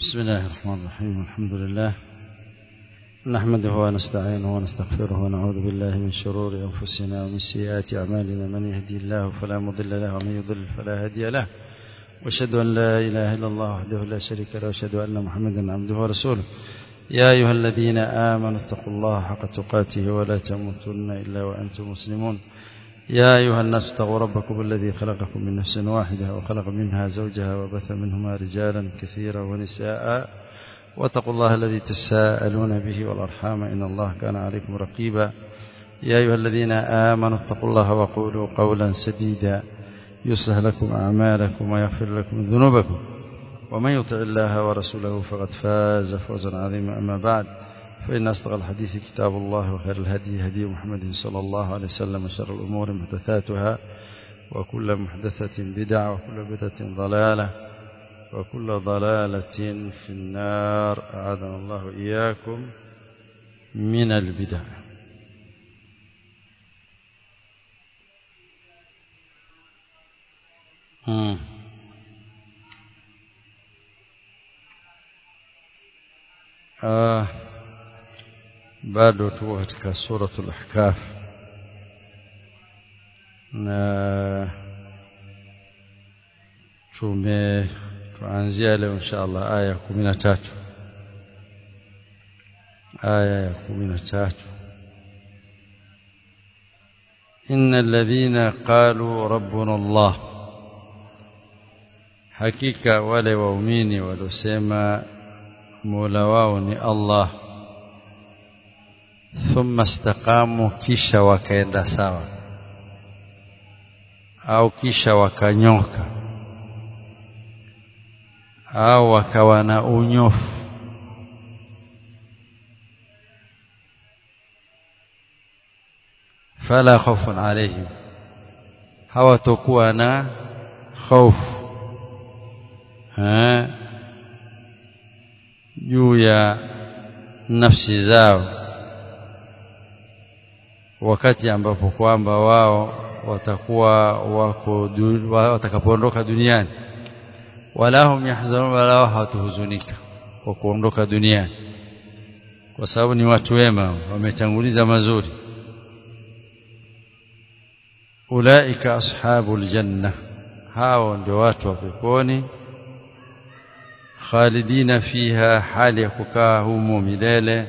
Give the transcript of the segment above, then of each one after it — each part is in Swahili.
بسم الله الرحمن الرحيم الحمد لله نحمده ونستعينه ونستغفره ونعوذ بالله من شرور أنفسنا ومن سيئات أعمالنا من يهدي الله فلا مضل له ومن يضلل فلا هادي له واشهد أن لا إله إلا الله وحده لا شريك له واشهد أن محمدا عبده ورسوله يا أيها الذين آمنوا اتقوا الله حق تقاته ولا تموتن إلا وأنتم مسلمون يا أيها الناس اتقوا ربكم الذي خلقكم من نفس واحدة وخلق منها زوجها وبث منهما رجالا كثيرا ونساء واتقوا الله الذي تساءلون به والأرحام إن الله كان عليكم رقيبا يا أيها الذين آمنوا اتقوا الله وقولوا قولا سديدا يصلح لكم أعمالكم ويغفر لكم ذنوبكم ومن يطع الله ورسوله فقد فاز فوزا عظيما أما بعد فإن أصدق الحديث كتاب الله وخير الهدي هدي محمد صلى الله عليه وسلم وشر الأمور محدثاتها وكل محدثة بدعة وكل بدعة ضلالة وكل ضلالة في النار أعاذنا الله إياكم من البدع مم. آه bado tuko katika suratul ahkaf na tume tuanzia leo inshallah aya ya 13 aya ya 13 إن الذين قالوا ربنا الله حقيقة wale waumini waliosema Mola wao ni Allah thumma istaqamu kisha wakaenda sawa au kisha wakanyoka au wakawa na unyofu fala khawfun alayhim hawatakuwa na hofu juu ya nafsi zao wakati ambapo kwamba wao watakuwa wako watakapoondoka duniani wala hum yahzanun wala wao hawatuhuzunika kwa kuondoka duniani kwa sababu ni watu wema wametanguliza mazuri ulaika ashabul janna hao ndio watu wa peponi khalidina fiha hali ya kukaa humo milele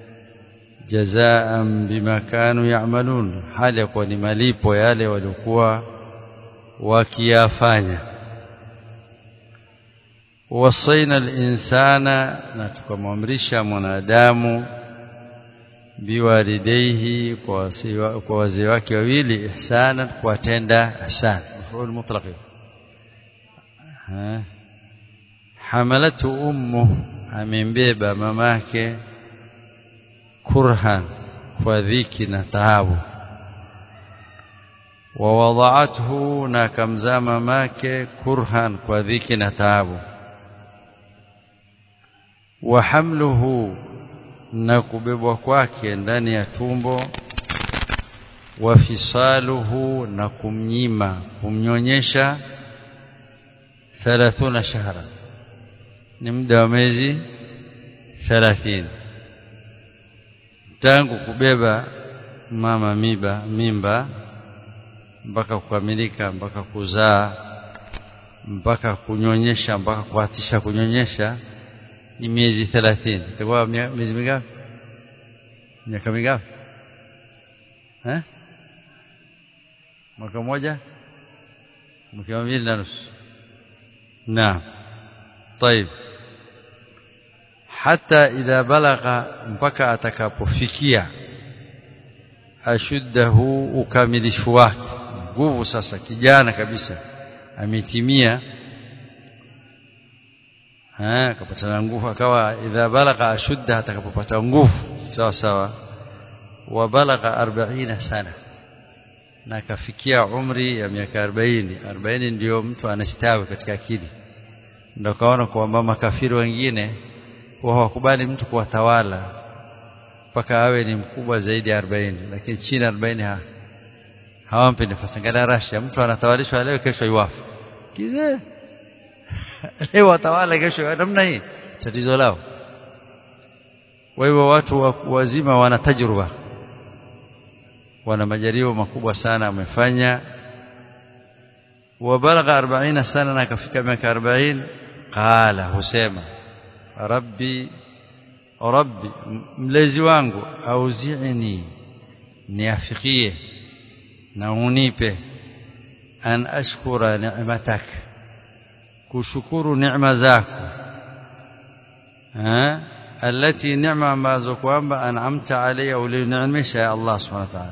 jazaan bima kanu ya'malun hali ya kuwa ni malipo yale waliokuwa wakiyafanya wasaina al-insana na tukamwamrisha mwanadamu biwalidayhi kwa wazee wake wawili ihsana kuwatenda ihsan maf'ul mutlaq hamalatu ummu amembeba mamake kurhan kwa dhiki na taabu wa wada'athu na kamzaa mamake kurhan kwa dhiki na taabu wa hamluhu na kubebwa kwake ndani ya tumbo wa fisaluhu na kumnyima kumnyonyesha 30 shahra ni muda wa miezi 30 tangu kubeba mama miba mimba mpaka kukamilika mpaka kuzaa mpaka kunyonyesha mpaka kuatisha kunyonyesha ni miezi 30 itakuwa miezi mingapi miaka mingapi eh mwaka mmoja mwaka mbili na nusu naam طيب hata idha balagha mpaka atakapofikia ashuddahu ukamilifu wake nguvu sasa kijana kabisa ametimia eh akapata nguvu akawa idha balagha ashudda atakapopata nguvu sawa sawa wa balagha 40 sana na akafikia umri ya miaka 40 40 ndio mtu anastawi katika akili ndio kaona kwamba makafiri wengine wao wakubali mtu kuwatawala mpaka awe ni mkubwa zaidi ya 40 lakini chini ya 40 ha hawampi nafasi ngana Russia mtu anatawalishwa leo kesho iwafu kizee leo watawala kesho namna hii tatizo lao kwa hivyo watu wazima wana tajruba wana majaribu makubwa sana wamefanya wabalagha 40 sana na akafika miaka 40 qala husema rabbi rabbi mlezi wangu auzi'ni niafikie na unipe an ashkura ni'matak kushukuru neema zako eh التي نعمة ambazo kwamba an'amta alayya ulini'misha ya Allah subhanahu wa ta'ala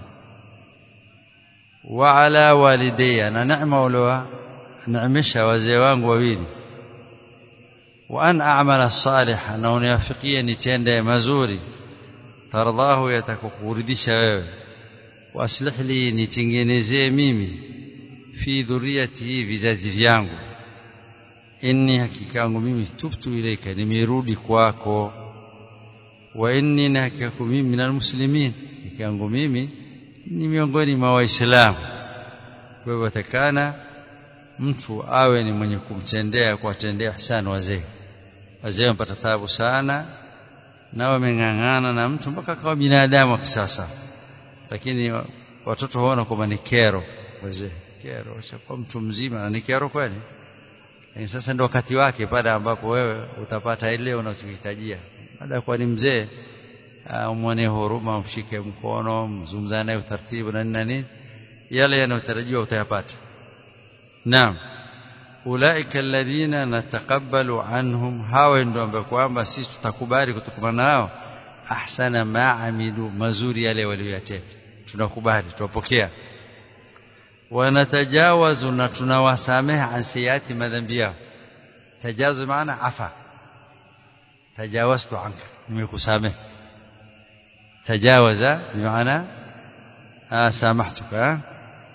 wa ala walidayya na neema uliowa ni'misha wazee wangu wawili wa an a'mala salihan na uniafikie nitende mazuri tardahu yatakukuridhisha wewe waslih li nitengenezee mimi fi dhurriyati vizazi vyangu inni hakika yangu mimi tubtu ilaika nimerudi kwako wa inni na hakika mimi minal muslimin hakika yangu mimi ni miongoni mwa waislamu kwa hivyo takana mtu awe ni mwenye kumtendea kuwatendea ihsan wazee wazee wamepata taabu sana na wameng'ang'ana na mtu mpaka akawa binadamu wa kisasa lakini watoto huona kwamba ni kero wazee kero kwa mtu mzima na ni kero kweli lakini sasa ndio wakati wake pale ambapo wewe utapata ile unachohitajia baada kwa ni mzee umwone huruma umshike mkono mzungumzane naye utaratibu na nini na nini yale yanayotarajiwa utayapata naam ulaika alladhina nataqabbalu anhum hawa ndio ambao kwamba sisi tutakubali kutokana nao ahsana ma amilu mazuri yale waliyotenda tunakubali tuwapokea wanatajawazu na tunawasamehe an sayati madhambi yao tajawazu maana afa tajawaztu anka nimekusamehe tajawaza bimaana samahtuka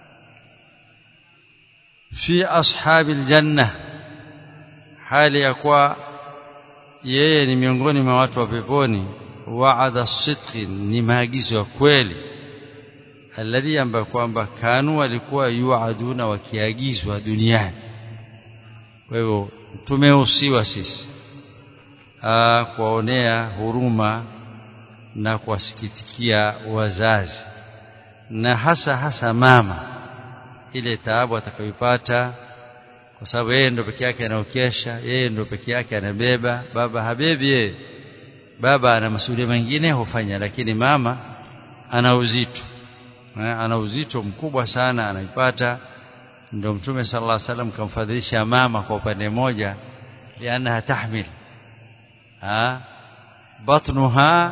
fi ashabi aljanna hali ya kuwa yeye ni miongoni mwa watu wa peponi waada sidqi ni maagizo ya kweli alladhi ambayo kwamba kanu walikuwa yuaduna wakiagizwa duniani kwa hivyo tumehusiwa sisi kuwaonea huruma na kuwasikitikia wazazi na hasa hasa mama ile taabu atakayopata kwa sababu yeye ndo peke yake anaokesha yeye ndo peke yake anabeba baba habebi yeye baba ana masuala mengine hufanya lakini mama ana uzito ana uzito mkubwa sana anaipata ndio mtume sallallahu alaihi wasallam kamfadhilisha mama kwa upande mmoja lianaha tahmil ha batnuha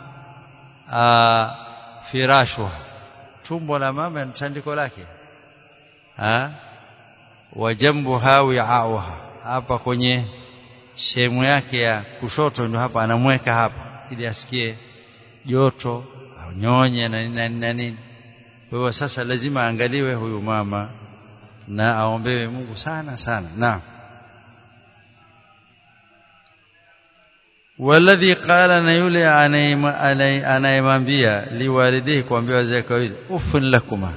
firashuha tumbo la mama ni tandiko lake ha wajambuha wi'auha hapa kwenye sehemu yake ya kushoto ndio hapa anamweka hapa ili asikie joto au nyonye na nini na nini kwa hiyo sasa lazima aangaliwe huyu mama na aombewe Mungu sana sana na walladhi qala na yule anayemwambia liwalidihi kuambia wazee kawili ufun lakuma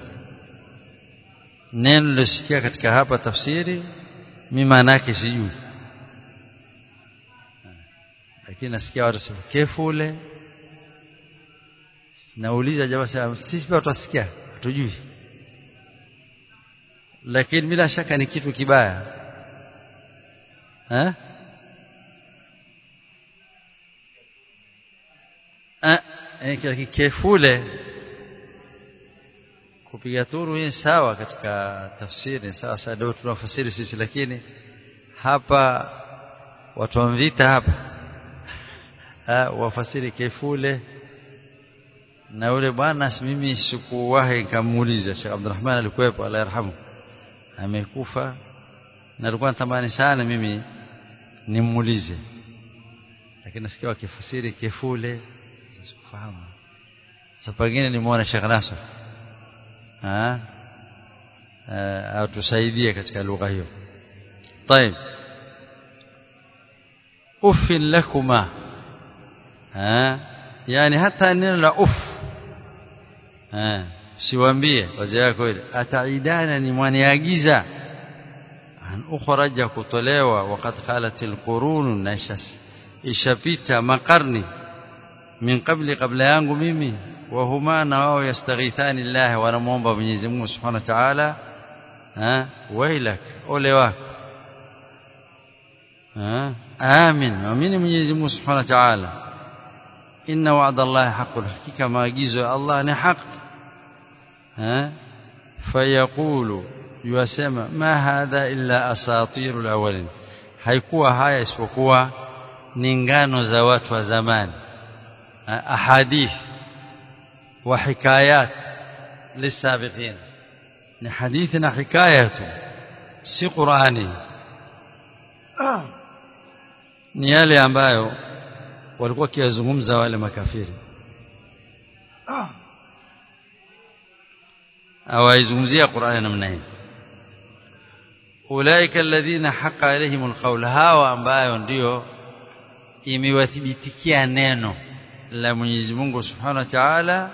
neno lisikia katika hapa tafsiri mimi maana yake sijui lakini nasikia watu sema kefule nauliza jamaa sisi pia tutasikia hatujui lakini bila shaka ni kitu kibaya eh eh kefule kupiga turu hii sawa katika tafsiri sawa sawa ndio tunafasiri sisi lakini hapa watu wa vita hapa ha, wafasiri kefule na yule bwana mimi sikuwahi kamuuliza Sheikh Abdulrahman alikuwepo Allah yarhamu amekufa na alikuwa natamani sana mimi nimuulize lakini nasikia wakifasiri kefule sikufahamu sasa pengine nimuone Sheikh Nasr ah atusaidie katika lugha hiyo طيب اف لكما ها yani hata neno la uf eh siwaambie wazee wako ile ataidana ni mwaniagiza an ukhraja kutolewa wakati khalat alqurun naishas ishapita makarni min qabli kabla yangu mimi wahuma na wao yastaghithani Allah wanamuomba Mwenyezi Mungu Subhanahu wa Ta'ala wailak ole wako amin amini Mwenyezi Mungu Subhanahu wa Ta'ala inna wa'da Allah haqqun hakika maagizo ya Allah ni haki fayaqulu yuasema ma hadha illa asatirul awwalin haikuwa haya isipokuwa ni ngano za watu wa zamani ahadith wa hikayat lisabiqin ni hadithi na hikaya tu si Qur'ani ni yale ambayo walikuwa kiyazungumza wale makafiri awaizungumzia Qur'ani namna hii ulaika alladhina haqa alaihimul qawl hawa ambayo ndio imewathibitikia neno la Mwenyezi Mungu Subhanahu wa Ta'ala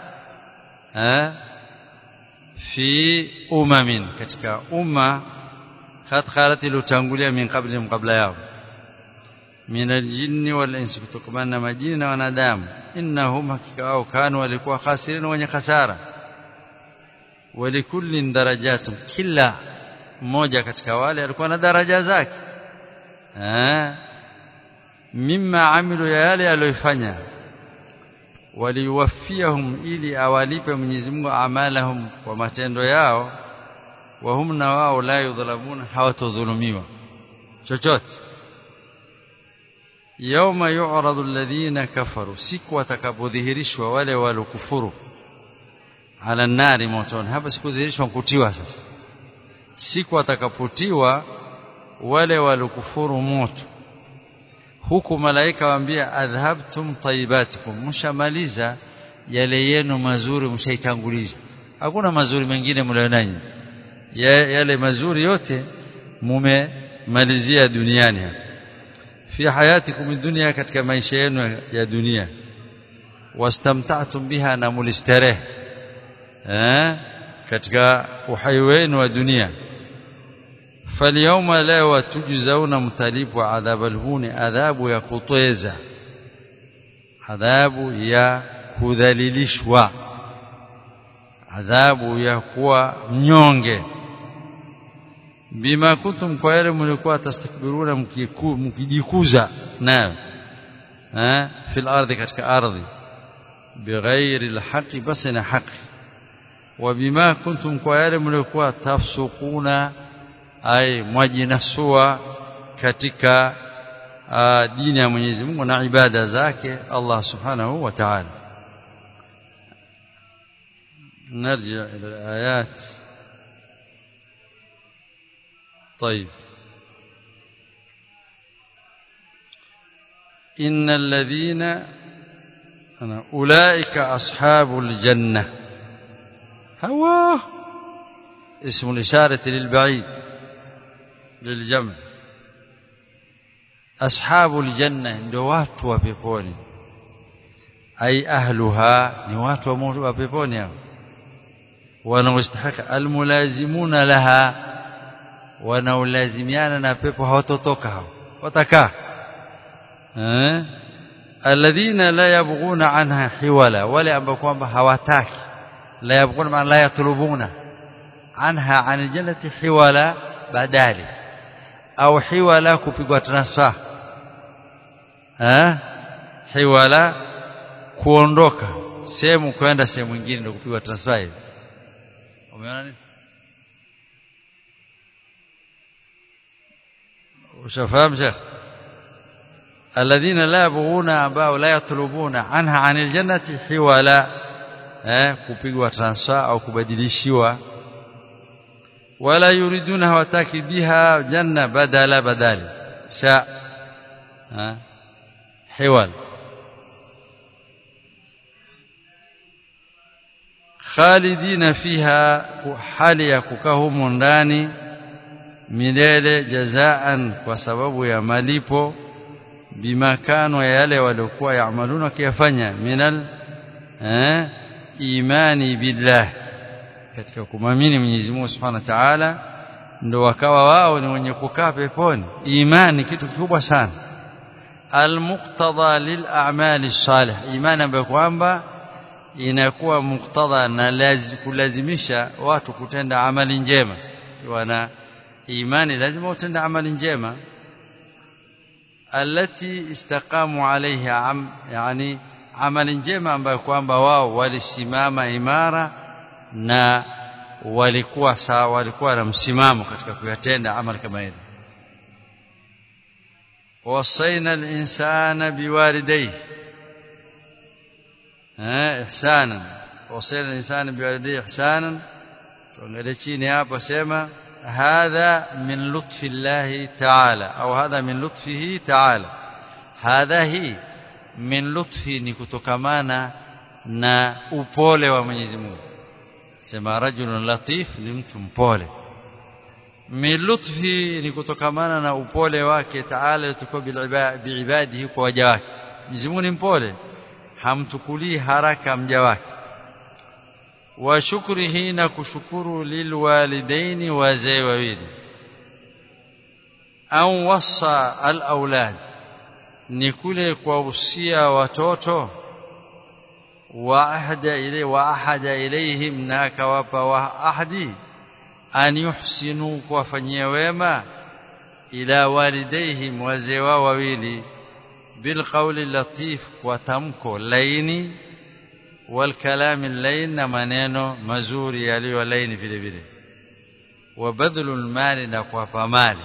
fi umamin katika umma khat khalat ilotangulia min qabli qabla yao min aljinni wal insi kutokana na majini na wanadamu innahum hakika wao kanu walikuwa khasirin wenye khasara walikullin darajatun kila mmoja katika wale alikuwa na daraja zake eh mimma amilu ya yale aliyofanya waliwafiyahum ili awalipe Mwenyezi Mungu amalahum kwa matendo yao wa hum na wao la yudhlamuna hawatodhulumiwa chochote yauma yu'radu alladhina kafaru siku watakapodhihirishwa wale walokufuru ala nari motoni hapa sikudhihirishwa kutiwa sasa siku watakapotiwa wale walokufuru moto huku malaika waambia adhhabtum tayyibatikum mshamaliza yale yenu mazuri mshaitanguliza hakuna mazuri mengine mlionani yale mazuri yote mumemalizia duniani hapa fi hayatikum dunya katika maisha yenu ya dunia wastamta'tum biha na mulistarehe eh katika uhai wenu wa dunia فاليوم لا وتجزون متلب عذاب الهون عذاب ya kutweza adhabu ya kudhalilishwa adhabu ya kuwa mnyonge bima kuntum kwa yale mlikuwa tastakbiruna mkijikuza nayo eh fil ardi katika ardhi bighairi alhaqi basi na haki wa bima kuntum kwa yale mlikuwa tafsukuna ay mwajinasua katika uh, dini ya Mwenyezi Mungu na ibada zake Allah Subhanahu wa Ta'ala نرجع إلى الآيات طيب إن الذين أنا أولئك أصحاب الجنة هو اسم الإشارة للبعيد للجمع أصحاب الجنة ndio watu wa peponi ai ahluha ni watu wa peponi hao wanaostahiki almulazimuna laha wanaolazimiana na pepo hawatotoka hao watakaa eh alladhina la yabghuna anha hiwala wale ambao kwamba hawataki la yabghuna maana la yatlubuna anha anil jannati hiwala badali au hiwala kupigwa transfer eh hiwala kuondoka sehemu kwenda sehemu nyingine ndio kupigwa transfer hivi umeona nini ushafahamu shekh alladhina la yabghuna ambao la yatlubuna anha anil jannati hiwala eh kupigwa transfer au kubadilishiwa wala yuriduna hawataki biha janna badala badali sha eh hiwal khalidina fiha hali ya kukaa humo ndani milele jazaan kwa sababu ya malipo bimakano ya yale waliokuwa yaamaluna kiyafanya minal eh, imani billah katika kumamini Mwenyezi Mungu Subhanahu wa Ta'ala ndo wakawa wao ni wenye kukaa peponi imani kitu kikubwa sana almuqtada lil'amali salih imani ambayo kwamba inakuwa muktadha na lazi, kulazimisha watu kutenda amali njema wana imani lazima utende amali njema alati istaqamu alaiha am, yani amali njema ambayo kwamba wao walisimama imara na walikuwa sawa walikuwa na msimamo katika kuyatenda amali kama hili وصينا الإنسان بوالديه إحسانا وصينا الإنسان بوالديه إحسانا tuangalie chini hapo sema hadha min lutfi llahi taala au hadha min lutfihi taala hadha hii min lutfi ni kutokamana na upole wa Mwenyezi Mungu sema rajulun latif ni mtu mpole min lutfi ni kutokamana na upole wake taala tukua biibadihi kwa waja wake Mwenyezi Mungu ni mpole hamtukulii haraka mja wake wa shukrihi na kushukuru lilwalidaini wazee wawili au wasa alaulad ni kule kuwahusia watoto wa ahada ile wa ahada ilaihim na akawapa wa ahadi an yuhsinu kuwafanyia wema ila walidaihim wazee wao wawili bilqauli latif kwa tamko laini والكلام اللين na maneno mazuri yaliyo laini vile vile wabadhlu almali na kuwapa mali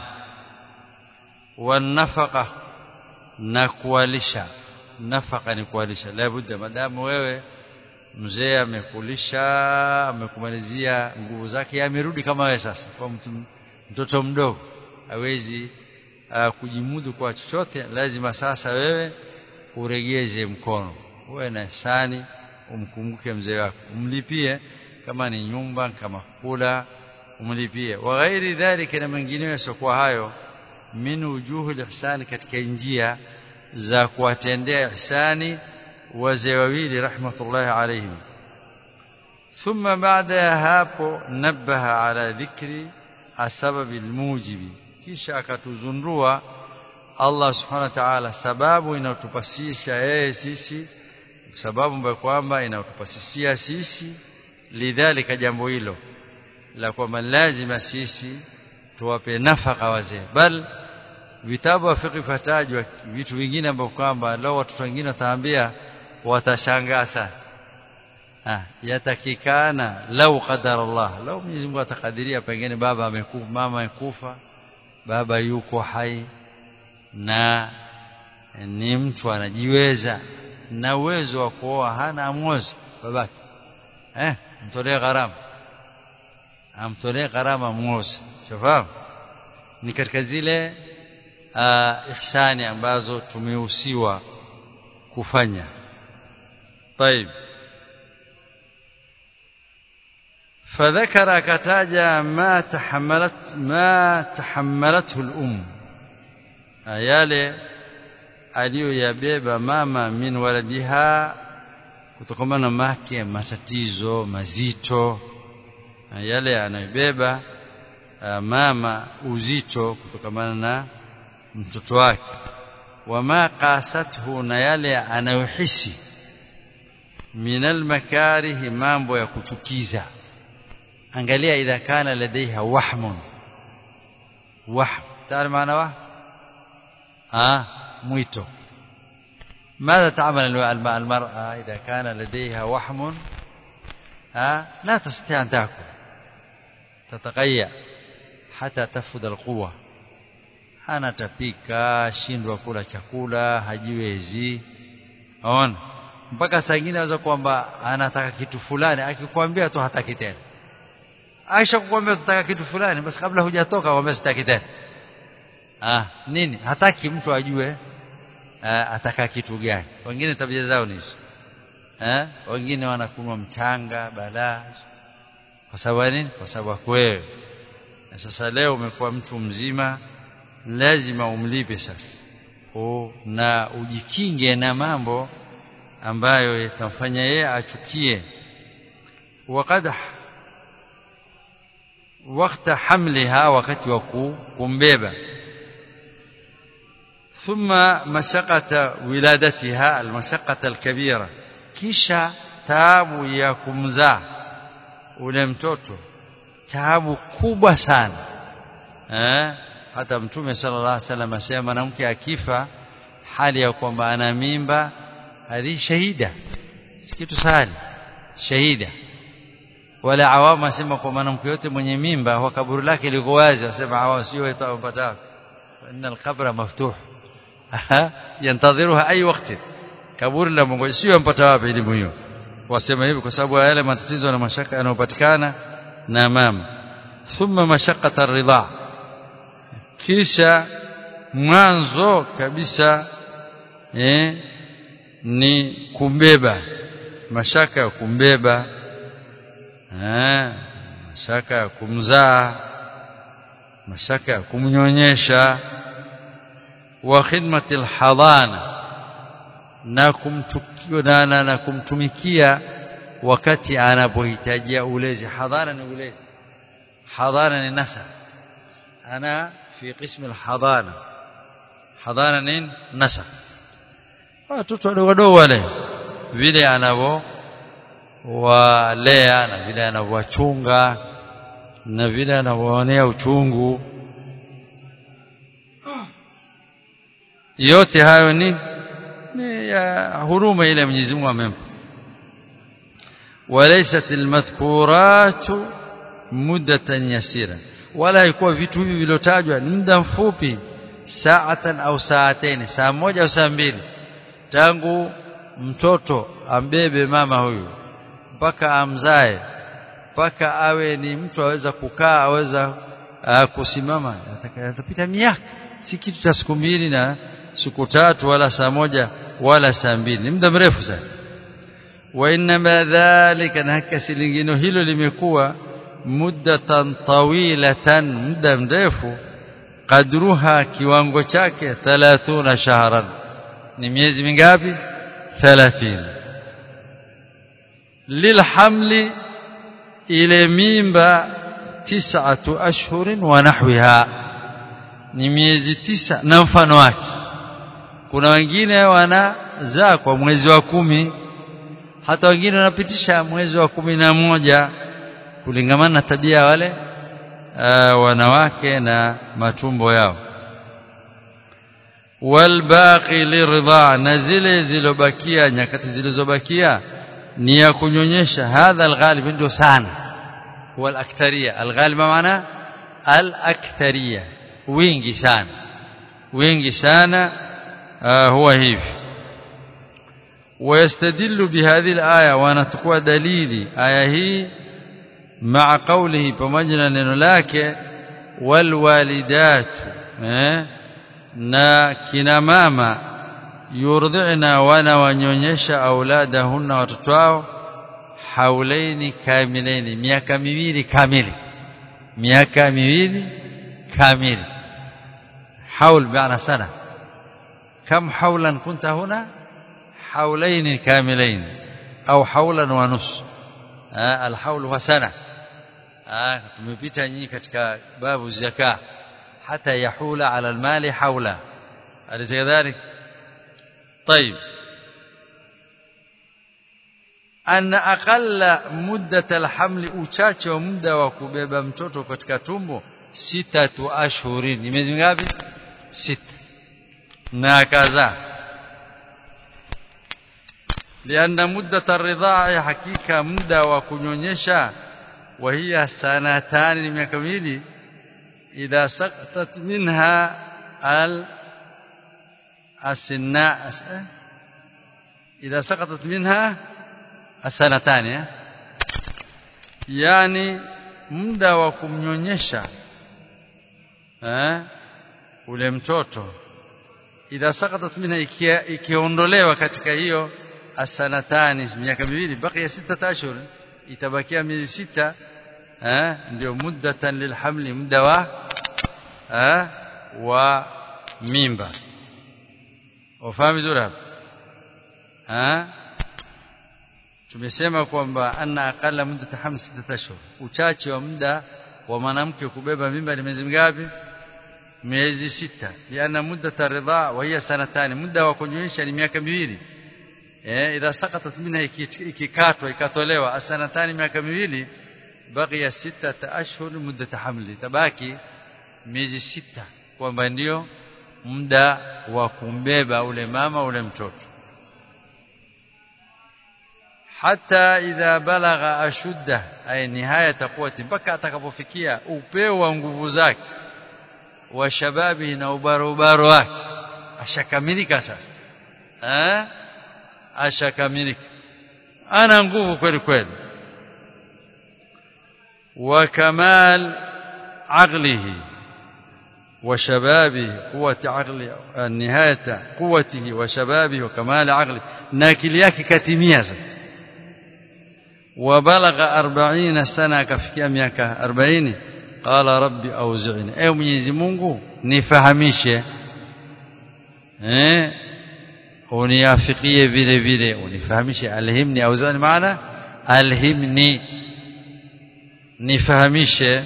wanafaqa na kuwalisha nafaka ni kuwalisha labda madamu wewe mzee amekulisha amekumalizia nguvu zake amerudi kama wewe sasa kwa mtu mtoto mdogo hawezi uh, kujimudu kwa chochote lazima sasa wewe uregeze mkono uwe na ihsani umkumbuke mzee wako umlipie kama ni nyumba kama kula umlipie wa ghairi dhalika na mengineyo yasiokuwa hayo min wujuhul ihsani katika njia za kuwatendea ihsani wazee wawili rahmatullahi alayhim thumma baada ya hapo nabaha ala dhikri asbab almujibi kisha akatuzundua Allah subhanahu wa ta'ala sababu inayotupasisha yeye sisi sababu ambayo kwamba inatupasisia sisi lidhalika jambo hilo la kwamba lazima sisi tuwape nafaka wazee bal vitabu wa fiqh fatajwa vitu vingine ambavyo kwamba leo watoto wengine wataambia watashangaa sana ah yatakikana lau qadara Allah lau Mwenyezi Mungu atakadiria pengine baba amekufa mama amekufa baba yuko hai na ni mtu anajiweza na uwezo wa kuoa hana amwozi babake eh mtolee gharama amtolee gharama mwozi shafahamu ni katika zile uh, ihsani ambazo tumehusiwa kufanya طيب فذكر كتاجا ما تحملت ما تحملته الام yale aliyoyabeba mama min waladiha kutokana na make matatizo mazito yale anayobeba mama uzito kutokana na mtoto wake wama qasathu na yale anayohisi min almakarih mambo ya kuchukiza angalia idha kana ladaiha wahmun wahm taarifa maana wahm ah mwito ماذا تعمل المرأة إذا كان لديها وحم آه لا تستطيع أن تأكل تتقيأ حتى تفقد القوة anatapika shindwa kula chakula hajiwezi aona mpaka saa ingine aweza kwamba anataka kitu fulani akikwambia tu hataki tena aisha kukwambia tutaka kitu fulani basi kabla hujatoka kwambia sitaki tena ah nini hataki mtu ajue ah, ataka kitu gani wengine tabia zao ni hizo eh wengine wanakunwa mchanga balaa kwa sababu nini kwa sababu wewe na sasa leo umekuwa mtu mzima lazima umlipe sasa o, na ujikinge na mambo ambayo yatamfanya yeye achukie wakad wakati hamliha wakati wa kumbeba thumma mashaqata wiladatiha almashaqata alkabira kisha taabu ya kumzaa ule mtoto taabu kubwa sana eh hata mtume sallallahu alaihi wasallam asema mwanamke akifa hali ya kwamba ana mimba hadi shahida si kitu sahali shahida wala awamu asema kwa mwanamke yote mwenye mimba kwa kaburi lake liko wazi asema awamu sio itapata inna alqabra maftuh yantadhiruha ay waqti kaburi la Mungu sio mpata wapi elimu hiyo wasema hivi kwa sababu yale matatizo na mashaka yanayopatikana na mama thumma mashaqata ridha kisha mwanzo kabisa eh, ni kumbeba mashaka ya kumbeba eh, mashaka ya kumzaa mashaka ya kumnyonyesha wa khidmati alhadana na kumtukia na, na kumtumikia wakati anapohitajia ulezi hadhara ni ulezi hadhara ni nasa ana fi qism alhadana hadhara ni nasa watoto wadogo wadogo wale vile anavyo walea na vile anavyowachunga na vile anavyoonea uchungu yote hayo ni ni ya huruma ile Mwenyezi Mungu amempa walaysat almadhkuratu muddatan yasira wala haikuwa vitu hivi vilotajwa ni muda mfupi saatan au saateni saa moja au saa mbili tangu mtoto ambebe mama huyu mpaka amzae mpaka awe ni mtu aweza kukaa aweza uh, kusimama atapita miaka si kitu cha siku mbili na siku tatu wala saa moja wala saa mbili ni muda mrefu sana wa inma dhalika na hakika lingine hilo limekuwa muddatan tawilatan muda mrefu qadruha kiwango chake 30 shahran ni miezi mingapi 30 lilhamli ile mimba tis'atu ashhurin wa nahwiha ni miezi tisa na mfano wake kuna wengine wanazaa kwa mwezi wa kumi hata wengine wanapitisha mwezi wa kumi na moja kulingamana na tabia wale uh, wanawake na matumbo yao walbaqi liridha na zile zilobakia nyakati zilizobakia ni ya kunyonyesha hadha alghalib ndio sana huwa alaktharia alghalib maana alaktharia wingi sana wingi sana uh, huwa hivi ويستدل بهذه الآية ونتقوى دليل آية هي مع قوله بمجنى لك والوالدات na kina mama yurdhina wana wanyonyesha auladahunna watoto wao haulaini kamilaini miaka miwili kamili miaka miwili kamili haul maana sana كم حولا كنت هنا حولين كاملين أو حولا ونص آه الحول هو سنة آه tumepita nyinyi katika babu zaka hata yahula ala almali haula أليس كذلك طيب أن أقل مدة الحمل uchache wa muda wa kubeba mtoto katika tumbo sitatu ashhurin ni miezi ngapi sita na kaza لأن مدة الرضاعة حقيقة مدة وكنيونيشا وهي سنتان من كميلي إذا سقطت منها ال السناء إذا سقطت منها السنتان يعني muda wa kumnyonyesha eh ule mtoto idha saqatat minha ikiondolewa katika hiyo asanatani miaka miwili bakia sita ashhur itabakia miezi sita eh ndio muddatan lilhamli muda wa eh wa mimba ufahamu vizuri hapa eh tumesema kwamba anna aqalla muddata hamsi sita ashhur uchache wa muda wa mwanamke kubeba mimba ni miezi mingapi miezi sita liana muddata ridhaa wa hiya sanatani muda wa kunyonyesha ni miaka miwili eh idha saqatat minha ikikatwa ikatolewa asanatani miaka miwili baqiya sita ashhur muddata hamli tabaki miezi sita kwamba ndio muda wa kumbeba ule mama ule mtoto hata idha balagha ashudda ay nihayata quwwati mpaka atakapofikia upeo wa nguvu zake wa shababi na ubarobaro wake ashakamilika sasa eh ashakamilika ana nguvu kweli kweli wa kamal aqlihi وشبابه قوة عقله نهاية قوته وشبابه وكمال عقله ناكل yake katimia sasa وبلغ 40 سنه kafikia miaka 40 قال ربي اوزعني اي mwenyezi Mungu nifahamishe eh uniafikie vile vile unifahamishe alhimni auzani maana alhimni nifahamishe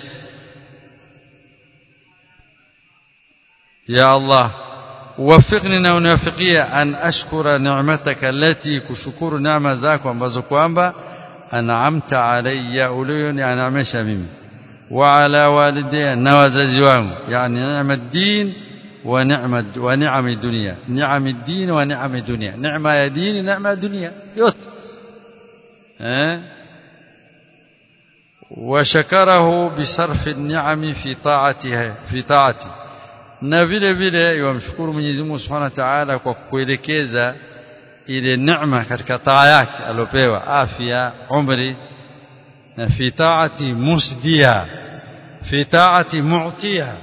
يا الله وفقني ونوفقيه أن أشكر نعمتك التي كشكر نعمة ذاك ambazo kwamba an'amta alayya uliyoniamsha mimi وعلى والدي na wazazi wangu yani neema din wa neema wa neema dunia neema din wa neema dunia neema ya dini neema dunia yote eh وشكره بصرف النعم في طاعته في طاعته na vile vile yamshukuru Mwenyezi Mungu Subhanahu wa Ta'ala kwa kuelekeza ile neema katika taa yake alopewa afya umri na fi taati musdia fi taati mu'tiya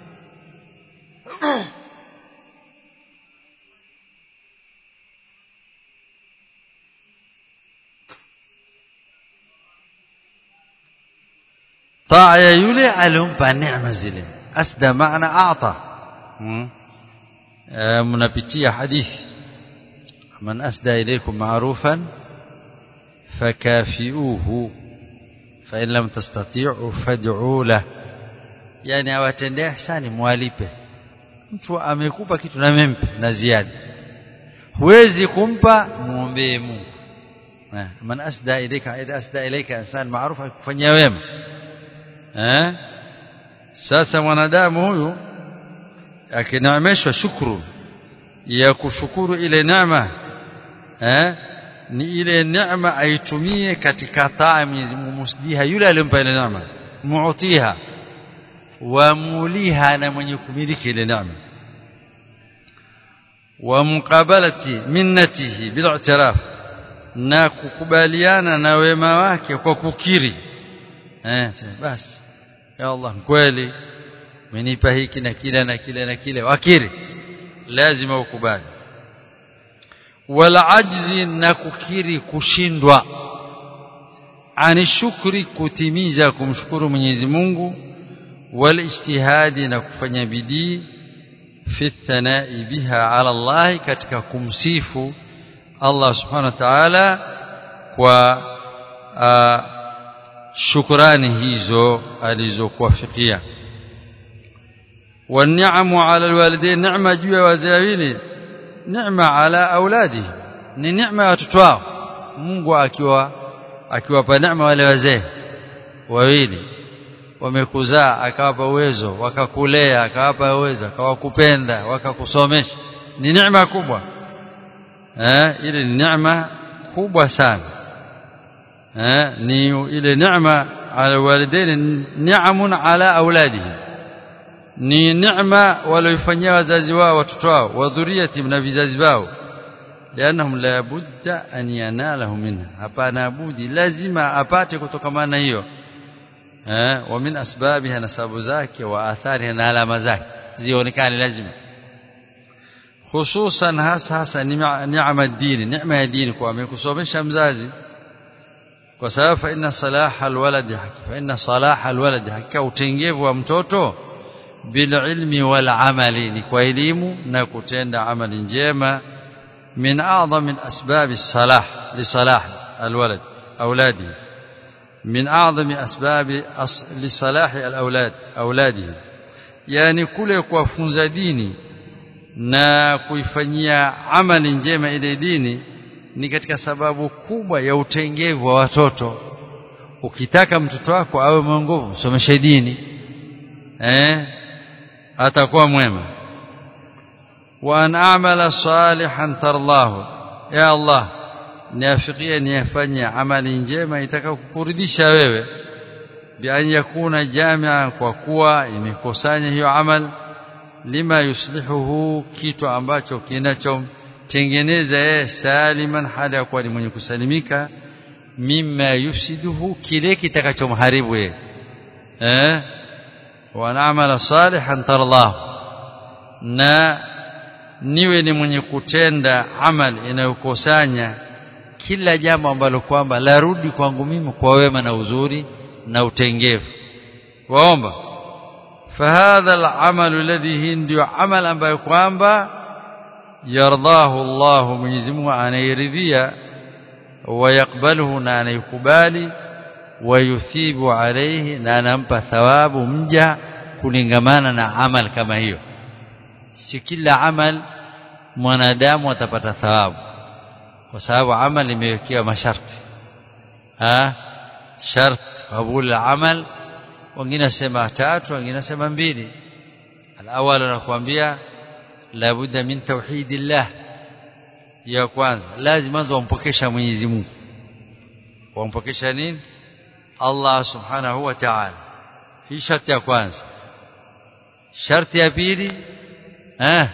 taa ya yule alompa neema zile asda maana a'ta mnapitia hadithi man asda ilaykum ma'rufan fakafiuhu fa in lam tastati'u fad'u lah yani awatendee ihsani mwalipe mtu amekupa kitu na mempe na ziada huwezi kumpa muombee Mungu man asda ilayka idha asda ilayka insan ma'ruf akufanyia wema eh sasa mwanadamu huyu akineemeshwa shukuru ya kushukuru ile neema eh ni ile neema aitumie katika taa Mwenyezi Mungu musdiha yule aliyompa ile neema muutiha wa muliha na mwenye kumiliki ile neema wa muqabalati minnatihi bil i'tiraf na kukubaliana na wema wake kwa kukiri eh basi ya Allah kweli umenipa hiki na kile na kile na kile wakiri lazima ukubali wala ajzi na kukiri kushindwa ani shukri kutimiza kumshukuru Mwenyezi Mungu wal ijtihadi na kufanya bidii fi thanai biha ala Allah katika kumsifu Allah subhanahu wa ta'ala kwa uh, shukrani hizo alizokuwafikia والنعم على الوالدين نعمه juu ya wazazi neema ala auladi ni neema ya watoto wao Mungu akiwa akiwapa neema wale wazee wawili wamekuzaa akawapa uwezo wakakulea akawapa uwezo akawakupenda wakakusomesha ni neema kubwa eh ile ni neema kubwa sana eh ni ile neema ala walidain ni'amun ala auladihi ni neema walioifanyia wazazi wao watoto wao wa dhuriyati na vizazi wao lianahum la budda an yanalahu minha hapana budi lazima apate kutokamana hiyo eh wa min asbabiha nasabu zake wa athariha na alama zake zionekane lazima hususan hasa hasa neema dini neema ya dini kwa amekusomesha mzazi kwa sababu fa inna salaha alwalad fa inna salaha alwalad hakika utengevu wa mtoto bililmi wal amali ni kwa elimu na kutenda amali njema min a'zam min asbab as-salah li salah alwalad auladi min a'zam asbab li salah alawlad auladihi yani kule kuwafunza dini na kuifanyia amali njema ile dini ni katika sababu kubwa ya utengevu wa watoto ukitaka mtoto wako awe mwongovu somesha dini eh atakuwa mwema wa an a'mala salihan tarlahu ya Allah niafikie niyafanye amali njema itakayokuridhisha wewe bi an yakuna jamia kwa kuwa imekusanya hiyo amal lima yuslihuhu kitu ambacho kinachomtengeneza yeye saliman hali ya kuwa ni mwenye kusalimika mimma yufsiduhu kile kitakachomharibu yeye eh wa na'mala salihan tarallahu na niwe ni mwenye kutenda amal inayokusanya kila jambo ambalo kwamba larudi kwangu mimi kwa wema na uzuri na utengevu waomba فهذا العمل الذي ndio amal ambayo kwamba yardahu Allah Mwenyezi Mungu anairidhia ويقبله na anaikubali wayuthibu alayhi na anampa thawabu mja kulingamana na amal kama hiyo si kila amal mwanadamu atapata thawabu kwa sababu amal imewekewa masharti ha shart qabul amal wengine nasema tatu wengine nasema mbili alawal anakuambia labudda min tauhidillah ya kwanza lazima mwanzo wampokesha Mwenyezi Mungu wampokesha nini Allah subhanahu wa ta'ala hii sharti ya kwanza sharti ya pili eh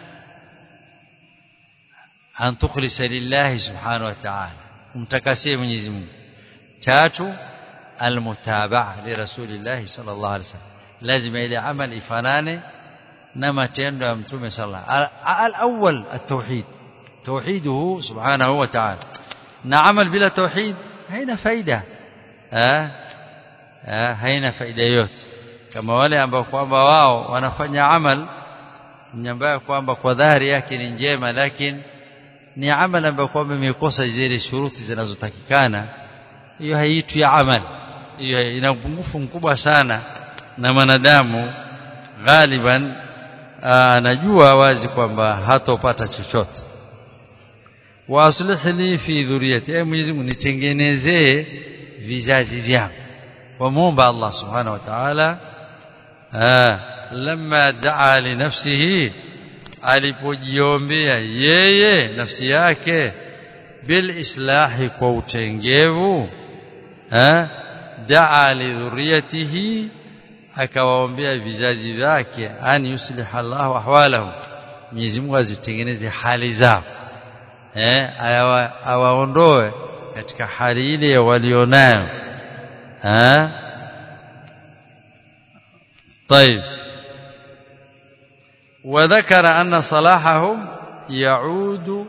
an tukhlisa lillahi subhanahu wa ta'ala umtakasie Mwenyezi Mungu tatu almutabaa li rasulillah sallallahu alaihi wasallam lazima ile amali ifanane na matendo ya mtume sallallahu al-awwal at-tauhid توحيده سبحانه وتعالى نعمل بلا توحيد haina faida eh haina faida yote kama wale ambao kwamba wao wanafanya amal ambayo kwamba kwa dhahiri yake ni njema lakini ni amal ambayo kwamba imekosa zile shuruti zinazotakikana hiyo haitwi amal hiyo ina upungufu mkubwa sana na mwanadamu ghaliban anajua wazi kwamba hatopata chochote waaslih li fi dhuriyati ay Mwenyezi Mungu nitengenezee vizazi vyangu wamuomba Allah subhanahu wa ta'ala lamma daa li nafsihi alipojiombea yeye nafsi yake bil islahi kwa utengevu daa li dhuriyatihi akawaombea vizazi vyake an yuslih Allahu ahwalahu Mwenyezi Mungu azitengeneze hali zao eh awaondoe katika hali ile walionayo eh طيب وذكر أن صلاحهم يعود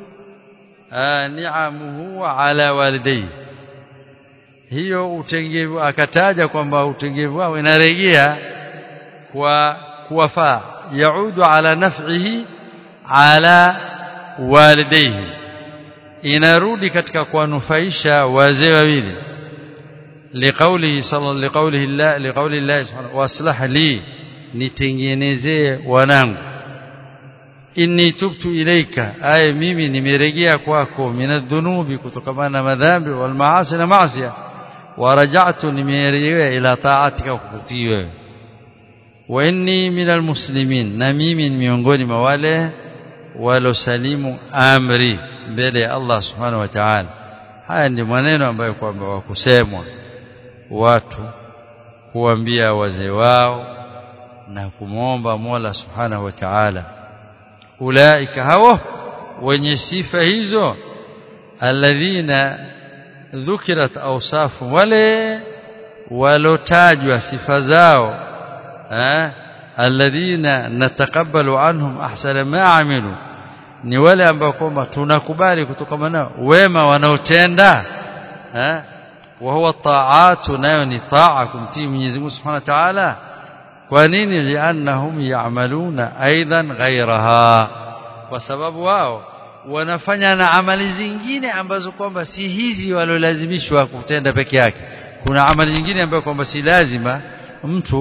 نعمه على والديه hiyo utengevu akataja kwamba utengevu wao inarejea kwa kuwafaa yaudu ala naf'ihi ala walidayhi inarudi katika kuwanufaisha wazee wawili liqaulihi sallallahu liqaulihi Allah liqauli Allah subhanahu waslah li nitengenezee wanangu inni tubtu ilaika ay mimi nimerejea kwako minadhunubi kutokana na madhambi wal maasi na maasi waraja'tu nimerejea ila ta'atika kukutii wewe wa inni minal muslimin na mimi ni miongoni mwa wale walosalimu amri mbele ya Allah subhanahu wa ta'ala haya ndi maneno ambayo kwamba wakusemwa watu kuambia wazee wao na kumwomba Mola subhanahu wa ta'ala ulaika hawa wenye sifa hizo alladhina dhukirat awsafu wale walotajwa sifa zao eh alladhina nataqabbalu anhum ahsana ma amilu ni wale ambao kwamba tunakubali kutokana nao wema wanaotenda eh wa huwa ta'atu nayo ni ta'a kumtii Mwenyezi Mungu Subhanahu wa Ta'ala kwa nini li'annahum ya'maluna aidan ghayraha kwa sababu wao wanafanya na amali zingine ambazo kwamba si hizi walolazimishwa kutenda peke yake kuna amali nyingine ambayo kwamba si lazima mtu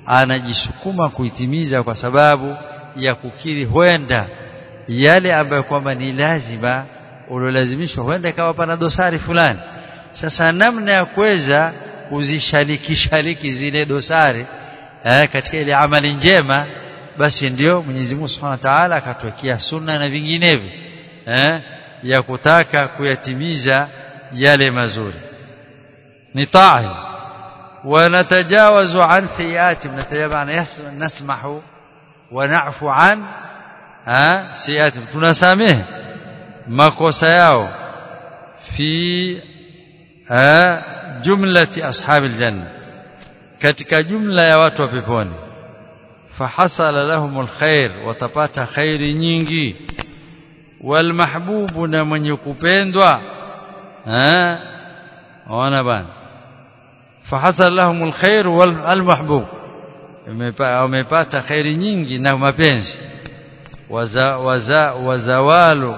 anajisukuma kuitimiza kwa sababu ya kukiri huenda yale ambayo kwamba ni lazima uliolazimishwa huenda ikawa pana dosari fulani sasa namna ya kuweza kuzishalikishaliki zile dosari eh, katika ile amali njema basi ndio Mwenyezi Mungu Subhanahu wa Ta'ala akatwekea sunna na vinginevyo eh, ya kutaka kuyatimiza yale mazuri ni taa ونتجاوز عن سيئات نتجاوز نسمح ونعفو عن ها سيئات tunasamehe makosa yao fi jumlati ashabi aljanna katika jumla ya watu wa peponi fahasala lahumul khair watapata khairi nyingi walmahbubu na mwenye kupendwa eh ona bana fahasala lahumul khair walmahbub wamepata khairi nyingi na mapenzi waza waza wazawalu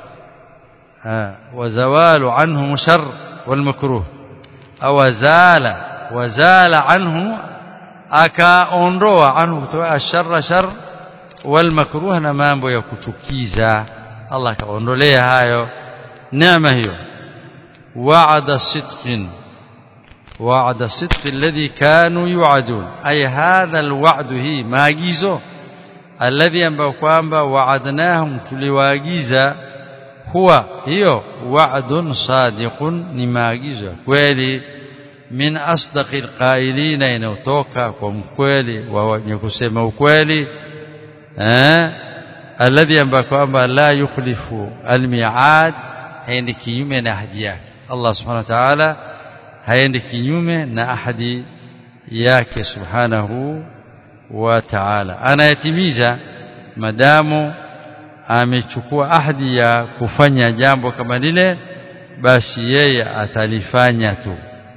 wazawalu anhum shar walmakruh au wazala wazala anhu akaondoa anhu kutoa sharra shar walmakruh na mambo ya kuchukiza Allah akaondolea hayo neema hiyo wa'ada sidqin وعد الصدق الذي كانوا يوعدون أي هذا الوعد هي maagizo alladhi ambao kwamba wa'adnahum tuliwaagiza huwa hiyo wa'dun sadiqun ni maagizo ya kweli min asdaqil qailina inayotoka kwa mkweli wa wenye kusema ukweli eh alladhi ambao kwamba la yukhlifu almi'ad haendi kinyume na ahadi yake Allah subhanahu wa ta'ala haendi kinyume na ahadi yake subhanahu wa ta'ala anayatimiza madamu amechukua ahadi ya kufanya jambo kama lile basi yeye atalifanya tu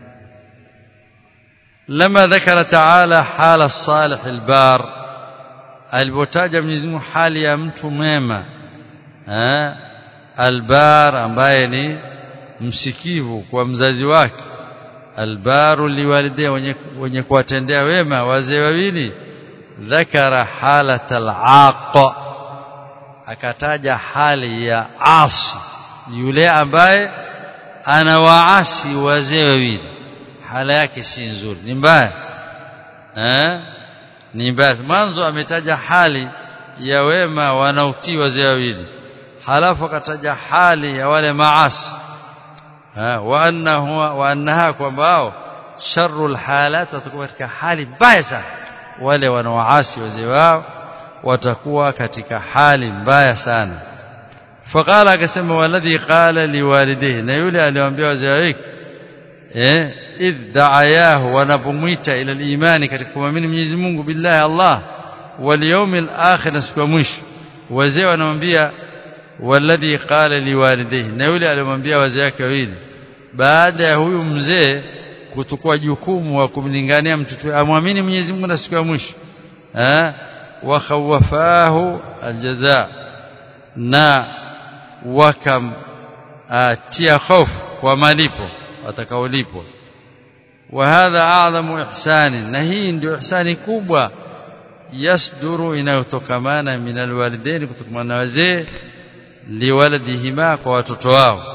لما ذكر تعالى حال الصالح البار alipotaja Mwenyezi Mungu hali ya mtu mwema eh albar ambaye ni msikivu kwa mzazi wake albaru liwalidea wenye, wenye kuwatendea wema wazee wawili dhakara halata alaqa akataja hali ya asi yule ambaye anawaasi wazee wawili hala yake si nzuri ni mbaya eh ni mbaya mwanzo ametaja hali ya wema wanaotii wazee wawili halafu akataja hali ya wale maasi wa annahu wa annaha kwamba sharrul halat watakuwa katika hali mbaya sana wale wanaoasi wazee wao watakuwa katika hali mbaya sana faqala akasema waladhi qala liwalidayhi na yule aliwaambia wazee wake eh idh da'ayahu wanapomwita ila imani katika kuamini Mwenyezi Mungu billahi Allah wal yawmil akhir siku ya mwisho wazee wanamwambia waladhi qala liwalidayhi na yule alimwambia wazee wake wawili baada ya huyu mzee kuchukua jukumu wa kumlingania mtoto amwamini Mwenyezi Mungu na siku ya mwisho eh wa khawafahu aljaza na wakam atia hofu kwa malipo watakaolipwa wa hadha a'zamu ihsani na hii ndio ihsani kubwa yasduru inayotokamana min alwalidaini kutokana na wazee liwaladihima kwa watoto wao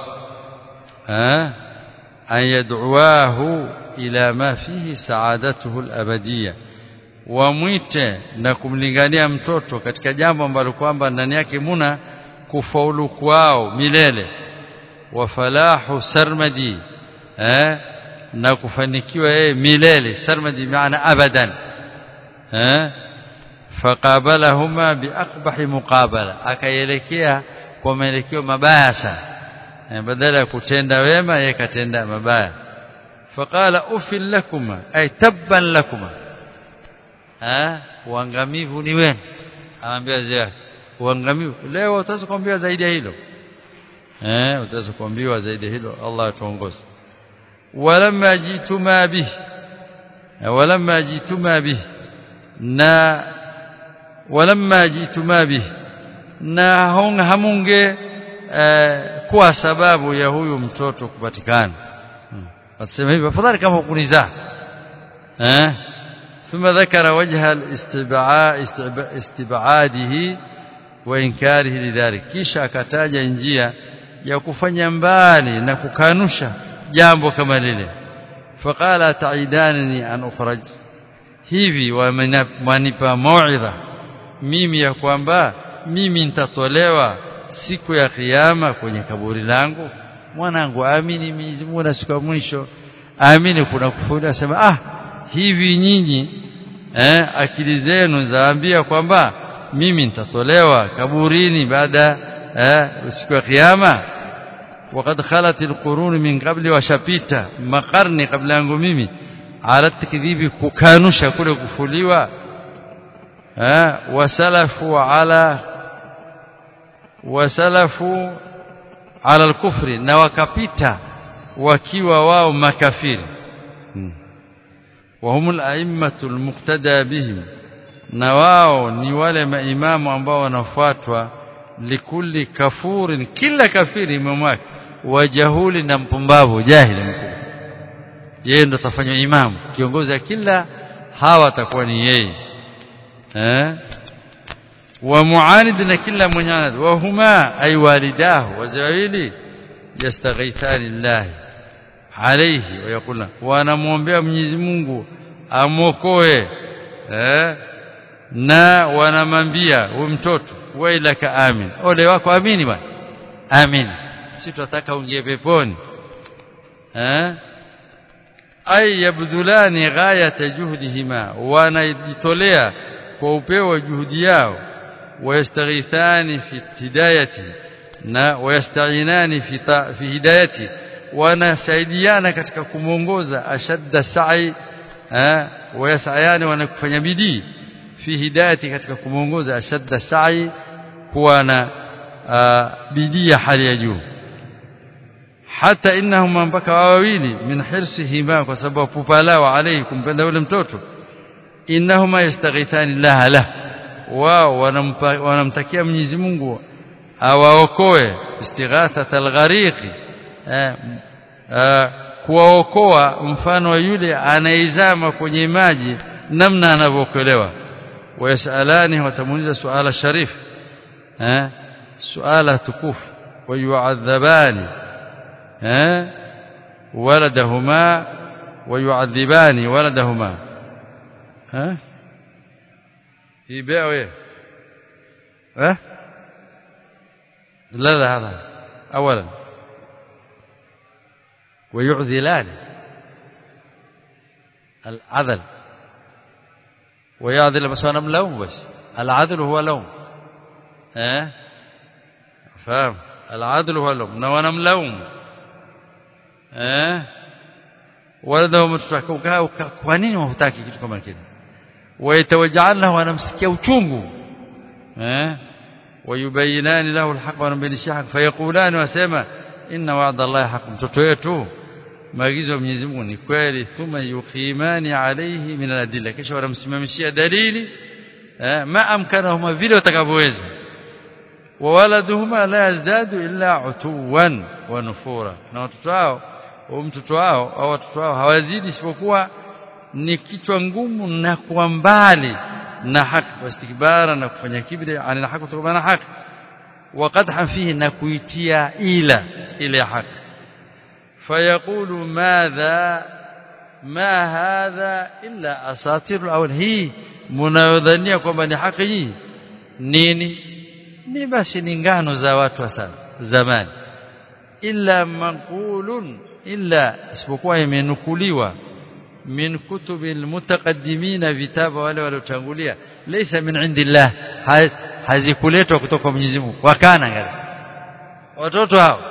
eh an yad'uahu ila ma fihi sa'adatuhu alabadiyya wamwite na kumlingania mtoto katika jambo ambalo kwamba ndani yake muna kufaulu kwao milele wa falahu sarmadi eh na kufanikiwa yeye milele sarmadi maana abadan eh faqabalahuma biaqbahi muqabala akaelekea kwa maelekeo mabaya sana badala ya kutenda wema yeye katenda mabaya faqala ufil lakuma ay tabban lakuma eh uangamivu ni wenu anambia wazee uangamivu leo utaweza kuambiwa zaidi ya hilo eh utaweza kuambiwa zaidi ya hilo Allah atuongoze walamma jituma bihi walamma jituma bihi na walamma jituma bihi na hamunge eh, kuwa sababu ya huyu mtoto kupatikana hmm. watasema hivi afadhali kama hukunizaa eh ثم ذكر وجه استبعاده وإنكاره لذلك kisha akataja njia ya kufanya mbali na kukanusha jambo kama lile faqala ta'idanani an ukhraj hivi wanipa mauidha mimi ya kwamba mimi nitatolewa siku ya kiyama kwenye kaburi langu mwanangu amini Mwenyezi Mungu na siku ya mwisho amini kuna kufuri asema ah hivi nyinyi eh akili zenu zaambia kwamba mimi nitatolewa kaburini baada eh siku ya kiyama وقد خلت القرون من قبل وشapita makarni kabla yangu mimi ala takdhibi kukanusha kule kufuliwa eh wasalafu ala wasalafu ala al-kufri na wakapita wakiwa wao makafiri وهم الائمه المقتدى بهم na wao ni wale maimamu ambao wanafuatwa likulli kafurin kila kafiri imamu wake wajahuli na mpumbavu jahili mkubwa yeye ndo atafanywa imamu kiongozi wa kila hawa atakuwa ni yeye eh wa muanid na kila mwenye wa huma ay walidahu wazawili yastaghithani llahi alayhi wa yaqulna wanamwombea Mwenyezi Mungu amokoe eh na wanamwambia huyu mtoto wailaka amin ole wako amini bwana amin si tutataka uingie peponi eh ay yabdulani ghayata juhdihima wanajitolea kwa upeo wa juhudi yao wayastaghithani fi hidayati na wayastainani fi fi hidayati wanasaidiana katika kumuongoza ashadda sa'i eh wayasayani wanakufanya bidii fi hidayati katika kumuongoza ashadda sa'i kuwa na bidii ya hali ya juu hata innahum mpaka wawili min hirsihima kwa sababu pupa lao alayhi kumpenda yule mtoto innahuma yastaghithani laha la wao wanamtakia Mwenyezi Mungu awaokoe istighathat alghariqi kuwaokoa mfano wa yule anaizama kwenye maji namna anavyookolewa wayasalani watamuuliza suala sharif eh suala tukufu wayuadhabani eh waladahuma wayuadhibani waladahuma eh hii beo ايه eh لا لا هذا اولا ويعذلان العذل ويعذل بس انا ملوم بس العدل هو لوم ها فاهم العدل هو لوم na wanamlaumu eh wala mtaka kwa nini hutaki kitu kama kile ويتوجعن wanamsikia uchungu eh ويبينان له الحق wanambainisha haki فيقولان wasema inna wa'da Allah haq mtoto wetu maagizo ya Mwenyezi Mungu ni kweli thumma yuqimani alayhi min al-adilla kisha wanamsimamishia dalili eh ma amkanahuma vile watakavyoweza wa waladuhuma la yazdadu illa utuwan wa nufura na watoto wao au mtoto wao au watoto wao hawazidi isipokuwa ni kichwa ngumu na kuwa mbali na haki wastikbara na kufanya kibri ani haki kutokana na haki وقدحا فيه نكويتيا إلى إلى حق فيقول ماذا ما هذا إلا أساطير الأول هي mnayodhania kwamba ni haki hii nini ni basi ni ngano za watu wa sana zamani illa maqulun illa isipokuwa imenukuliwa min kutubil mutaqaddimin vitabu wale waliotangulia laysa min indillah hazikuletwa kutoka Mwenyezi Mungu wakana ngale watoto hao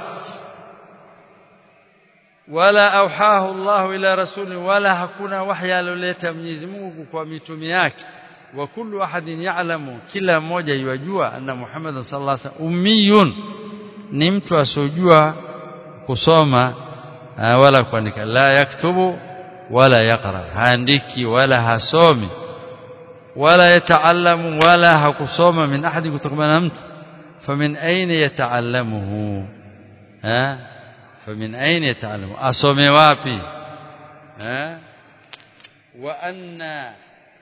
wala auhahu Allah ila rasuli wala hakuna wahya aloleta Mwenyezi Mungu kwa mitume yake wa kullu ahadin ya'lamu kila mmoja yajua anna Muhammad sallallahu alaihi wasallam ummiyun ni mtu asojua kusoma wala kuandika la yaktubu wala yaqra haandiki wala hasomi ولا يتعلم ولا hakusoma min ahadi kutokana na mtu famin aina yataallamuhu ha famin aina yataallamu asome wapi ha wa anna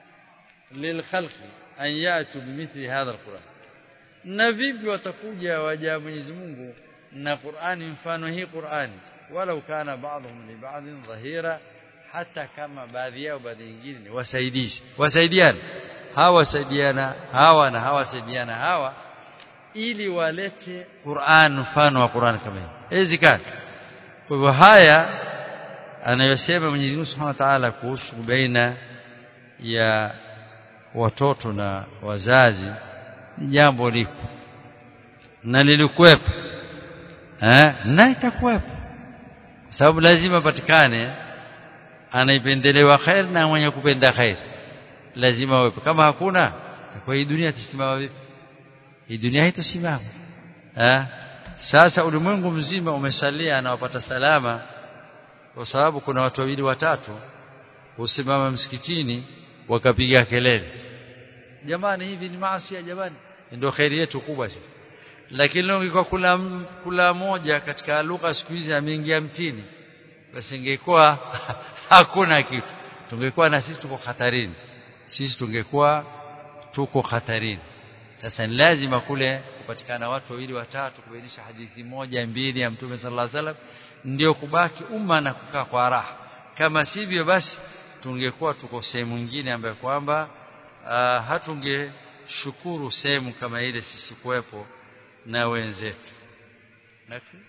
lilkhalqi an yatu bimithli hadha alquran na vipi watakuja waja Mwenyezi Mungu na Qur'ani mfano hii Qur'ani walau kana ba'dhum li ba'dhin dhahira hata kama baadhi yao baadhi nyingine ni wasaidizi wasaidiana hawa wasaidiana hawa na hawa wasaidiana hawa ili walete Qur'an mfano wa Qur'an kama hii haiwezekani kwa hivyo haya anayosema Mwenyezi Mungu Subhanahu wa Ta'ala kuhusu baina ya watoto na wazazi ni jambo liko na lilikuwepo eh na itakuwepo sababu lazima patikane anaipendelewa khair na mwenye kupenda khair lazima wepo kama hakuna kwa hii dunia tusimama vipi hii dunia haitosimama eh sasa ulimwengu mzima umesalia na wapata salama kwa sababu kuna watu wawili watatu husimama msikitini wakapiga kelele jamani hivi ni maasi jamani ndio khairi yetu kubwa sasa lakini leo ingekuwa kula kula moja katika lugha siku hizi ameingia mtini basi ingekuwa hakuna kitu tungekuwa na sisi tuko hatarini sisi tungekuwa tuko hatarini sasa ni lazima kule kupatikana watu wawili watatu kubainisha hadithi moja mbili ya mtume sallallahu alaihi wasallam ndio kubaki umma na kukaa kwa raha kama sivyo basi tungekuwa tuko sehemu nyingine ambayo kwamba uh, hatungeshukuru sehemu kama ile sisi kuwepo na wenzetu nafi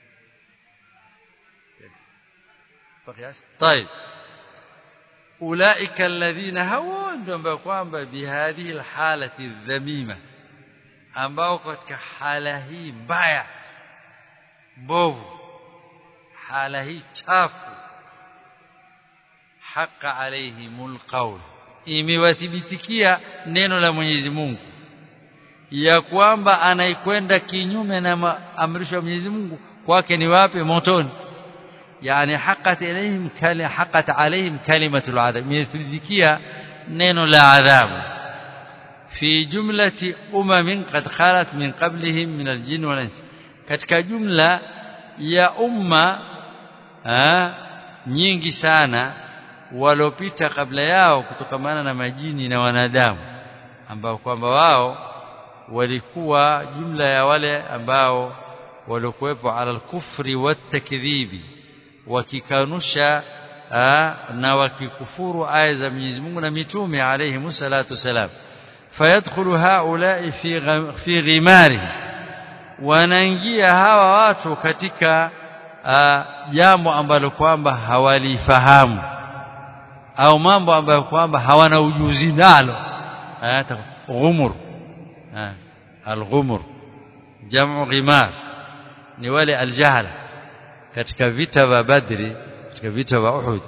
طيب اولئك الذين هوا ndio ambao kwamba bihadhihi alhalati dhamima ambao katika hala hii mbaya mbovu hala hii chafu haqa alaihimul qawl imewathibitikia neno la Mwenyezi Mungu ya kwamba anaikwenda kinyume na amrisho ya Mwenyezi Mungu kwake ni wapi motoni yani haqqat alaihim kali haqqat alaihim kalimatul adhab imewathibitikia neno la adhabu fi jumlati umamin qad khalat min qablihim min aljin wal ins katika jumla ya umma ha, nyingi sana walopita kabla yao kutokamana na majini na wanadamu ambao kwamba wao walikuwa jumla ya wale ambao walikuwepo ala al-kufri wat-takdhibi wakikanusha na wakikufuru aya za Mwenyezi Mungu na mitume alayhi musallatu salam fayadkhulu haula'i fi fi ghimari wanaingia hawa watu katika jambo ambalo kwamba hawalifahamu au mambo ambayo kwamba hawana ujuzi nalo ghumur al-ghumur jamu ghimar ni wale aljahala katika vita vya Badri katika vita vya Uhud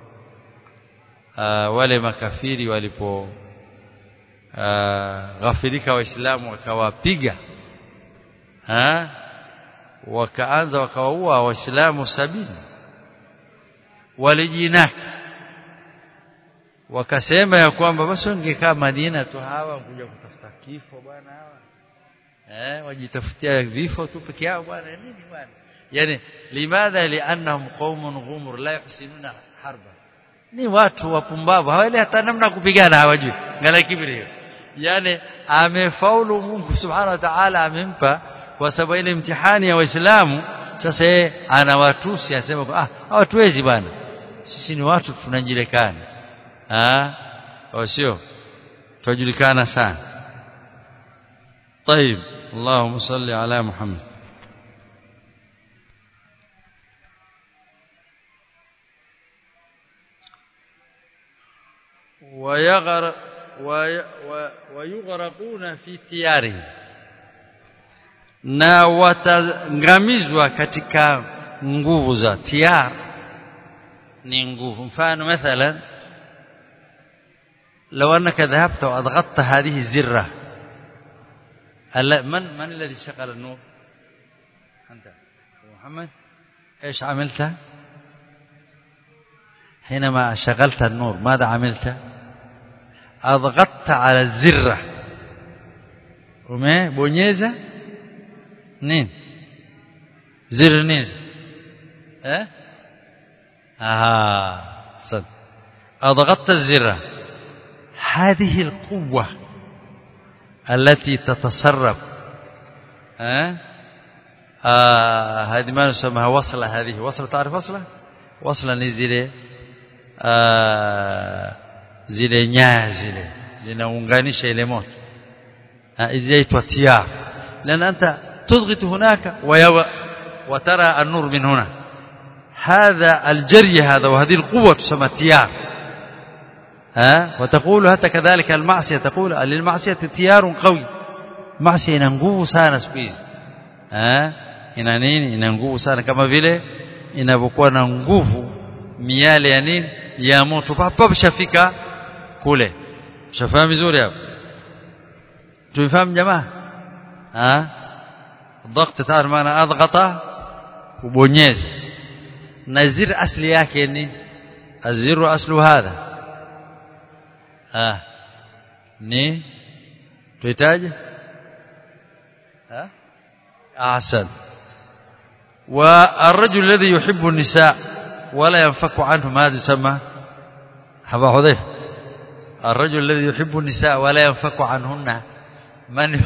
wale makafiri walipo ghafirika waislamu wakawapiga wakaanza wakawaua waislamu sabini walijinaki wakasema ya kwamba basi wangekaa Madina tu hawa kuja kutafuta kifo bwana hawa eh wajitafutia vifo tu peke yao bwana nini bwana yani limadha liannahum qaumun ghumur la yuhsinuna harba ni watu wapumbavu hawali hata namna kupigana hawajui ngala kibri hiyo yani amefaulu Mungu subhanahu wa ta'ala amempa kwa sababu ile mtihani ya waislamu sasa yeye anawatusi anasema ah hawatuwezi bwana sisi ni watu tunajirekana ah au sio tujulikana sana طيب اللهم صل على محمد ويغر ويغرقون في تياره na watangamizwa katika nguvu za tiar ni nguvu mfano mathalan لو انك ذهبت واضغطت هذه الزره من من الذي شغل النور انت محمد ايش عملت حينما شغلت النور ماذا عملت اضغطت على الزره umebonyeza nini zir nini eh ah صد اضغطت الزر هذه القوة التي تتصرف أه؟ آه هذه ما نسميها وصلة هذه وصلة تعرف وصلة وصلة ni zile آه zile nyaya zile zinaunganisha ile moto izaitwa tiyar لان انت تضغط هناك وترى النور من هنا هذا الجري هذا وهذه القوة تسمى تيار ها وتقول حتى كذلك المعصية تقول للمعصية تيار قوي معصية ina nguvu sana siku hizi eh ina nini ina nguvu sana kama vile inavyokuwa na nguvu miale ya nini ya moto papo shafika kule shafahamu vizuri hapo tuifahamu jamaa ah ضغط تعرف maana adghata kubonyeza na zir asli yake ni aziru aslu hadha ah ni tuhitaji ah ahsan والرجل الذي يحب النساء ولا ينفك عنهم هذا يسمى حبا حذيفه الرجل الذي يحب النساء ولا ينفك عنهن من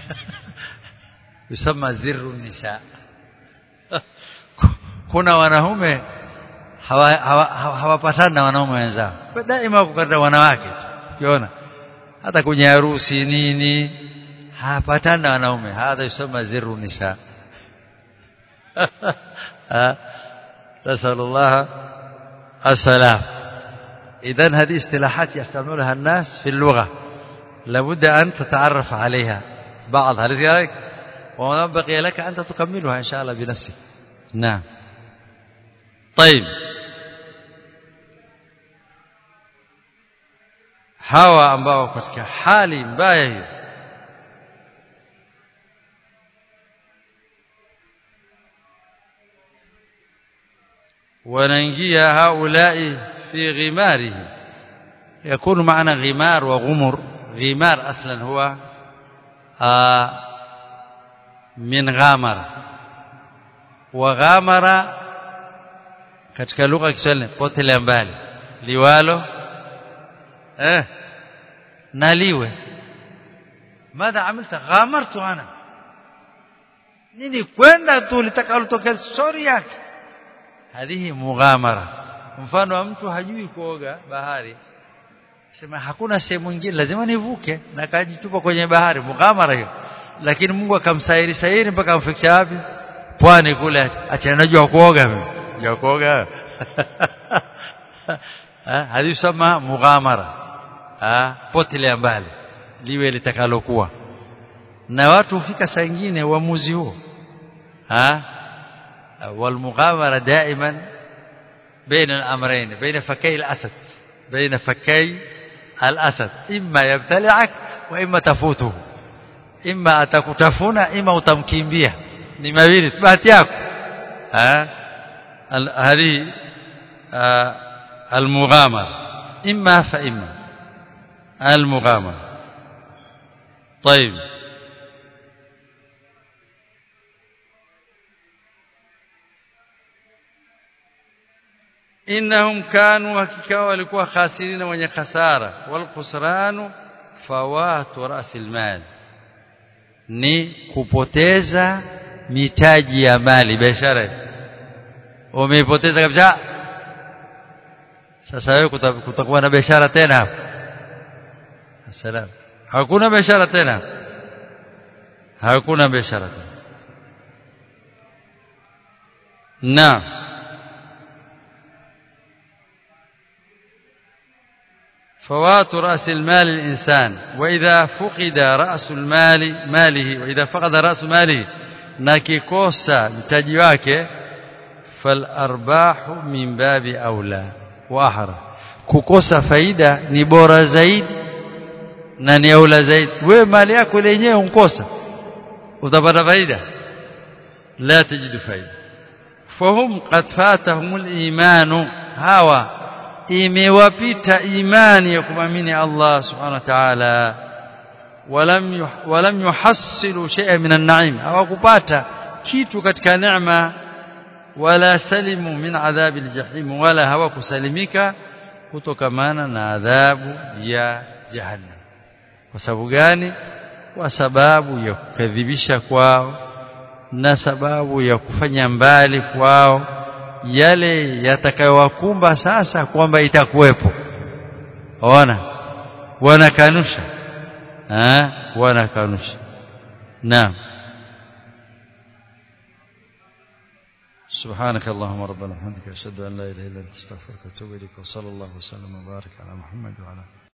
يسمى زر النساء kuna wanaume hawapatani na wanaume wenzao daima wako katika wanawake ukiona hata kwenye harusi nini hapatani na wanaume hadha yusema ziru nisa نسأل الله السلام إذا هذه اصطلاحات يستعملها الناس في اللغة لابد أن تتعرف عليها بعضها لذلك وما بقي لك أنت تكملها إن شاء الله بنفسك نعم طيب hawa ambao katika hali mbaya hiyo wanaingia haulai fi ghimarihi yakunu maana ghimar wa ghumur ghimar aslan huwa min ghamara wa ghamara katika lugha ya Kiswahili potelea mbali liwalo eh naliwe madha amilta ghamartu ana nini kwenda tu litakalotokea story yake hadhihi mughamara mfano wa mtu hajui kuoga bahari sema hakuna sehemu nyingine lazima nivuke na kajitupa kwenye bahari mughamara hiyo lakini Mungu akamsairi sairi mpaka amfikisha wapi pwani kule acha najua kuoga mimi ya kuoga hadi sema mughamara ah potelea mbali liwe litakalokuwa na watu hufika saa nyingine uamuzi huo ah والمغامره دائما بين الامرين بين فكي الاسد بين فكي الاسد اما يبتلعك واما تفوته اما atakutafuna ima utamkimbia ni mawili bahati yako ah هذه المغامره اما فاما المغامره طيب innahum kanu hakika walikuwa khasirina wenye khasara wal khusranu fawatu rasil mal ni kupoteza mitaji ya mali biashara umeipoteza kabisa sasa wewe kutakuwa na biashara tena hapo salam hakuna biashara tena hakuna biashara tena naam فوات رأس المال الإنسان وإذا فقد رأس المال ماله وإذا فقد رأس ماله نكيكوسا mtaji wake فالأرباح من باب أولى وأحرى kukosa faida ni bora zaidi na ni aula zaidi wewe mali yako lenyewe unkosa utapata faida la tajidu faida fahum qad fatahum al-iman hawa imewapita imani ya kumamini Allah subhanahu wa ta'ala walam walam yuhassilu shay'an min an-na'im hawakupata kitu katika neema wala salimu min adhabi al-jahim wala hawakusalimika kutokamana na adhabu ya jahannam kwa sababu gani kwa sababu ya kukadhibisha kwao na sababu ya kufanya mbali kwao yale yatakayowakumba sasa kwamba itakuwepo ona wanakanusha eh wanakanusha naam سبحانك اللهم ربنا وبحمدك اشهد ان لا اله الا انت استغفرك واتوب اليك وصلى الله وسلم وبارك على محمد وعلى